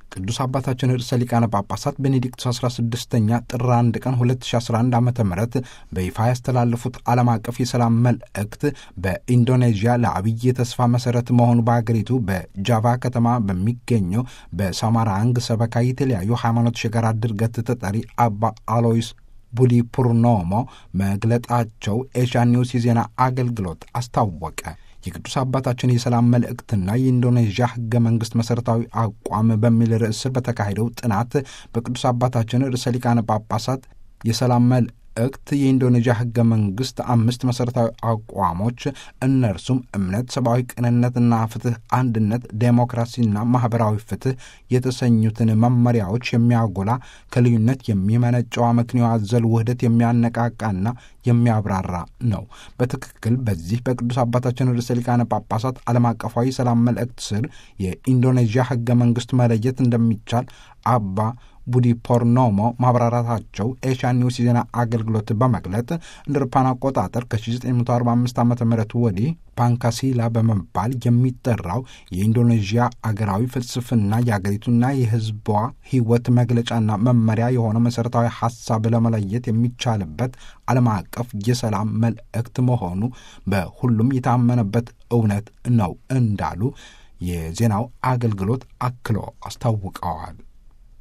ቅዱስ አባታችን ርዕሰ ሊቃነ ጳጳሳት ቤኔዲክቱስ 16ኛ ጥር 1 ቀን 2011 ዓ ም በይፋ ያስተላለፉት ዓለም አቀፍ የሰላም መልእክት በኢንዶኔዥያ ለአብይ የተስፋ መሠረት መሆኑ በአገሪቱ በጃቫ ከተማ በሚገኘው በሳማራንግ ሰበካ የተለያዩ ሃይማኖት የጋራ ድርገት ተጠሪ አባ አሎይስ ቡዲ ፑርኖሞ መግለጣቸው ኤሽያ ኒውስ የዜና አገልግሎት አስታወቀ። የቅዱስ አባታችን የሰላም መልእክትና የኢንዶኔዥያ ሕገ መንግሥት መሠረታዊ አቋም በሚል ርዕስ ስር በተካሄደው ጥናት በቅዱስ አባታችን ርዕሰ ሊቃነ ጳጳሳት የሰላም መልእክት የኢንዶኔዥያ ሕገ መንግሥት አምስት መሠረታዊ አቋሞች እነርሱም እምነት፣ ሰብአዊ ቅንነትና ፍትሕ፣ አንድነት፣ ዴሞክራሲና ማኅበራዊ ፍትሕ የተሰኙትን መመሪያዎች የሚያጎላ ከልዩነት የሚመነጨው አመክንዮ አዘል ውህደት የሚያነቃቃና የሚያብራራ ነው። በትክክል በዚህ በቅዱስ አባታችን ርዕሰ ሊቃነ ጳጳሳት ዓለም አቀፋዊ ሰላም መልእክት ስር የኢንዶኔዥያ ሕገ መንግሥት መለየት እንደሚቻል አባ ቡዲ ፖርኖሞ ማብራራታቸው ኤሽያ ኒውስ የዜና አገልግሎት በመግለጥ እንደ አውሮፓውያን አቆጣጠር ከ1945 ዓ ም ወዲህ ፓንካሲላ በመባል የሚጠራው የኢንዶኔዥያ አገራዊ ፍልስፍና የአገሪቱና የሕዝቧ ሕይወት መግለጫና መመሪያ የሆነው መሠረታዊ ሐሳብ ለመለየት የሚቻልበት ዓለም አቀፍ የሰላም መልእክት መሆኑ በሁሉም የታመነበት እውነት ነው እንዳሉ የዜናው አገልግሎት አክሎ አስታውቀዋል።